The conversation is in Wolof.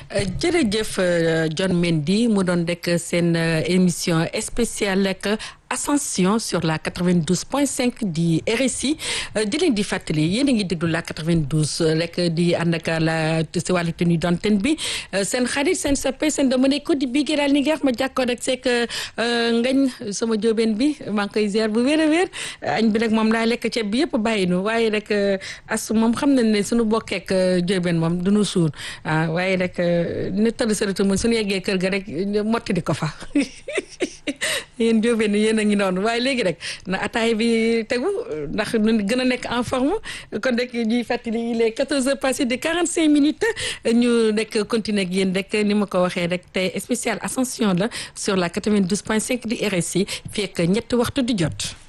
jërëjëf John Mendy mu doon rek seen émission spéciale rek ascension sur la 92.5 di RSI di leen di fàttali yéen a ngi déglu la 92 rek di ànd ak la si wàllu tenue d'antenne bi seen xarit seen soppe seen dama ne ko di bii daal ni ngeex ma jàkkoo rek c'est que ngañ sama jóobeen bi maa ngi koy ziar bu wér a wér añ bi nag moom laa lekk ceeb bi yëpp bàyyi nu waaye rek as moom xam nañ ne suñu bokkeek jóobeen moom duñu suur ah waaye rek ne tëdd saratu mun suñu yeggee kër ga rek motti di ko fa yéen jóobeen yéen a ngi noonu waaye léegi rek na ataay bi tegu ndax ñu gën a nekk en forme kon rek ñuy fàttali il est 14 heures passées de 45 minutes ñu nekk continuer ak yéen rek ni ma ko waxee rek tey spécial ascension la sur la 92.5 di RSI fii ak ñetti waxtu di jot.